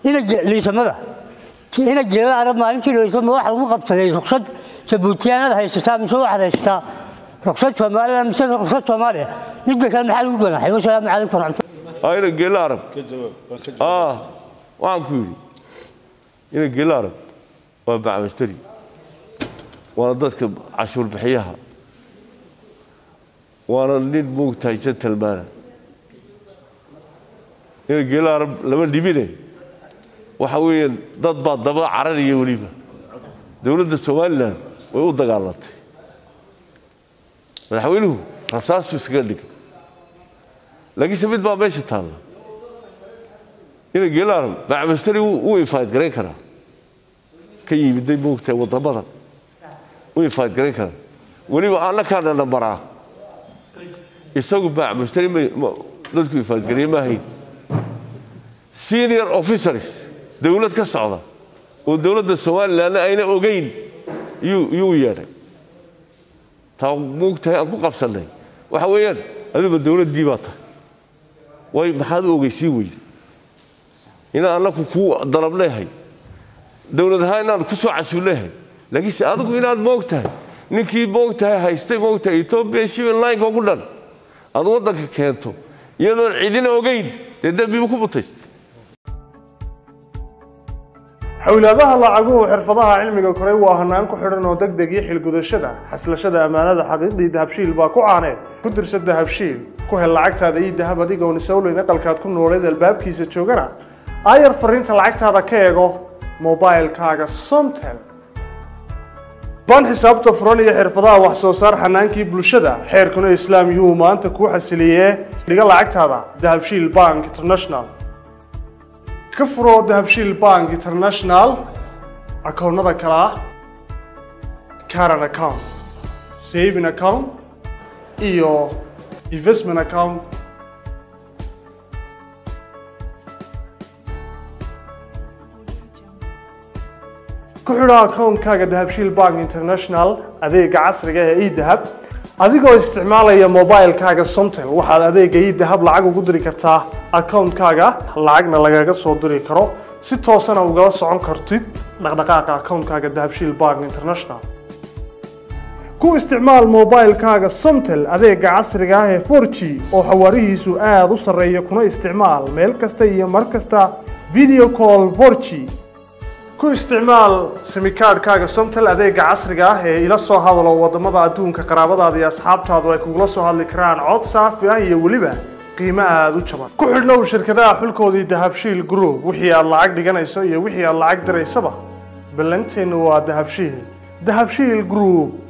ina liisamada ina jeeda arab maalintii liisama waxa lagu qabsaday ruqsad jabuutiyaanada haysataa mise waxaad haysataa ruqsad soomaaliya mise ruqsad soomaaliya midda kale maxaa lagu ganaxay wasalaamu calaykum waraxmatullahi ina geela arab waxaan ku yidhi ina geela arab waa bacmasteri waana dadka cashuur bixiyaha waana nin moogtahay jantalmaana ina geela arab lama dhibine waxa weeyaan dad baa daba cararaya weliba dowladda somalilan way u dagaalantay madaxweynuhu rasaasu iskaga dhigay laakiinse mid baa meesha taalla ina geela arab bacmasteri wuu infayd garayn karaa ka yimiday moogtahay waddamada u infayd garayn karaa weliba annakaana nambaraa isagu bacmasteri dadku infaydgareeye ma ahayn senior officers dowlad ka socda oo dowladda somalilanna ayna ogeyn yuu yeedhay taa moogtahay aan ku qabsannay waxa weeyaan aduba dowladdii baa tahay way maxaad u ogeysiin weyde inaan annaku kuu dalabneehay dowlad ahaan inaan ku soo casuulneehay laakiinse adigu inaad moog tahay ninkii moog tahay haystay moog tahay ethoobiya shimin lineka ku dhan aad waddanka keento iyadoon cidina ogeyn dee dembiba ku mutaysta xowlaadaha lacaguhu xirfadaha cilmiga koray waa hanaan ku xidhan oo deg deg iyo xilgudashada xaslashada ammaanada xaqiiqdii dahabshiil baa ku caaneed ku dirsa dahabshiil ku hel lacagtaada iyo dahab adigoon isowleyn aqalkaad ku nooleed albaabkiisa joogana aayar fariinta lacagtaada ka eego mobilkaaga somtel baan xisaabta furan iyo xirfadaha wax soo saar xanaankii bulshada xeerkuna islaam yuu maanta kuu xasiliyee dhiga lacagtaada dahabshiil bank international ka furo dahabshiil bank international akoonnada kale ah caran account saving account iyo investment account ku xidho akoonkaaga dahabshiil bank international adeega casriga ee edahab adigoo isticmaalaya mobilkaaga somtel waxaad adeega edahab lacag ugu diri kartaa akoonkaaga lacagna lagaga soo diri karo si toosana ugala socon kartid dhaqdhaqaaqa akoonkaaga dahabshiil bank international ku isticmaal mobilkaaga somtel adeega casriga ah ee 4g oo xawaarihiisu aada u sarreeya kuna isticmaal meel kasta iyo mar kasta video call 4g ku isticmaal simikaadhkaaga somtel adeega casriga ah ee ila soo hadalo wadamada adduunka qaraabadaada iyo asxaabtaadu ay kugula soo hadli karaan cod saafi ah iyo weliba qiimo aada u jaban ku xidhnow shirkadaha xulkoodii dahabshiil group wixii aad lacag dhiganayso iyo wixii aad lacag diraysaba ballanteennu waa dahabshiil dahabshiil group